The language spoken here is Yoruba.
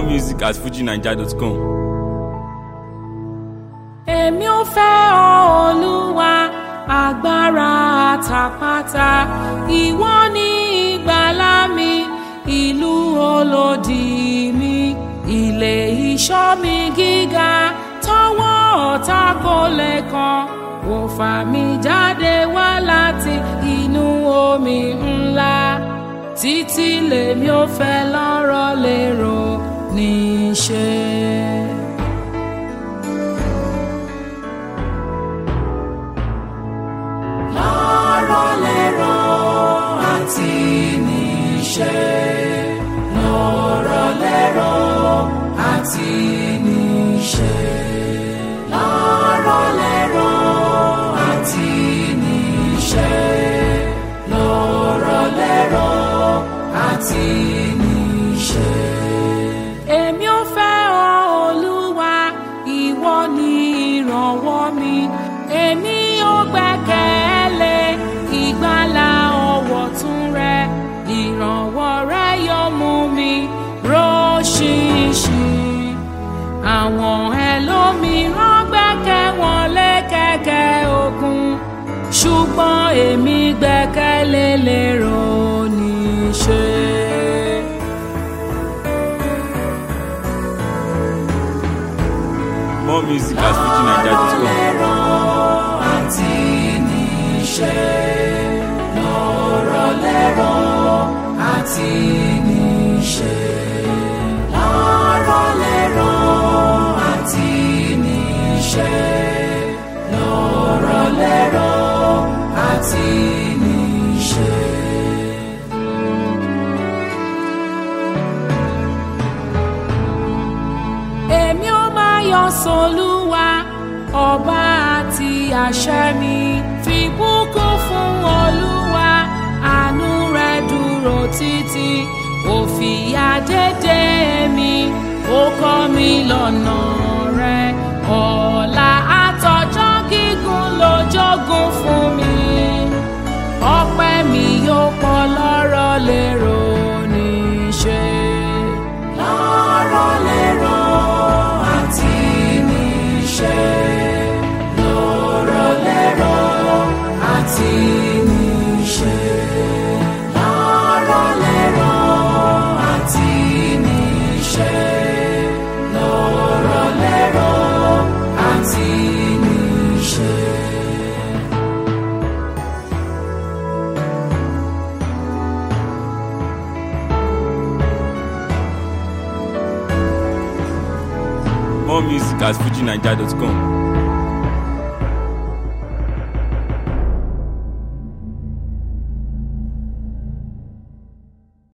More music at fujinaija.com. èmi ò fẹ́ ọ olúwa agbára àtàpátá ìwọ ni ìgbàlà mi ìlú olódì mi ilé ìṣọ́ mi gíga tọwọ́ ọ̀tá kò lè kàn ó fà mí jáde wá láti inú omi ńlá títí lèmi ò fẹ́ lọ́rọ̀ lérò níṣẹ́. lọ́rọ̀ lérò àti níṣẹ́. lọ́rọ̀ lérò àti níṣẹ́. lọ́rọ̀ lérò àti níṣẹ́. lọ́rọ̀ lérò àti níṣẹ́. èmi ò fẹ́ ọ olúwa ìwọ ni ìrànwọ́ mi èmi ò gbẹ́kẹ̀lé ìgbàlà ọwọ́ tún rẹ ìrànwọ́ rẹ yóò mú mi róṣìṣìn àwọn ẹlòmíràn gbẹ́kẹ̀ wọn lé kẹ̀kẹ́ ogun ṣùgbọ́n èmi gbẹ́kẹ̀lé lérò níṣẹ́. More music at fujinaija.com. lérò àti níṣẹ́. lọ́rọ̀ lérò àti níṣẹ́. lọ́rọ̀ lérò àti níṣẹ́. lọ́rọ̀ lérò àti níṣẹ́. èmi ó máa yọ sọlúwa ọba àti àṣẹ mi fìbùkún fún olúwa àánú rẹ̀ dúró títí ó fìyà dédé mi ó kọ́ mi lọ́nà rẹ̀ ọ̀la àtọjọ́ gígùn ló jogún fún mi ọpẹ́ mi yóò pọ̀ lọ́rọ̀ lérò níṣẹ́. lọ́rọ̀ lérò àti níṣẹ́. lọ́rọ̀ lérò àti níṣẹ́. lọ́rọ̀ lérò àti níṣẹ́. lọ́rọ̀ lérò àti níṣẹ́. More music at fujinaija.com.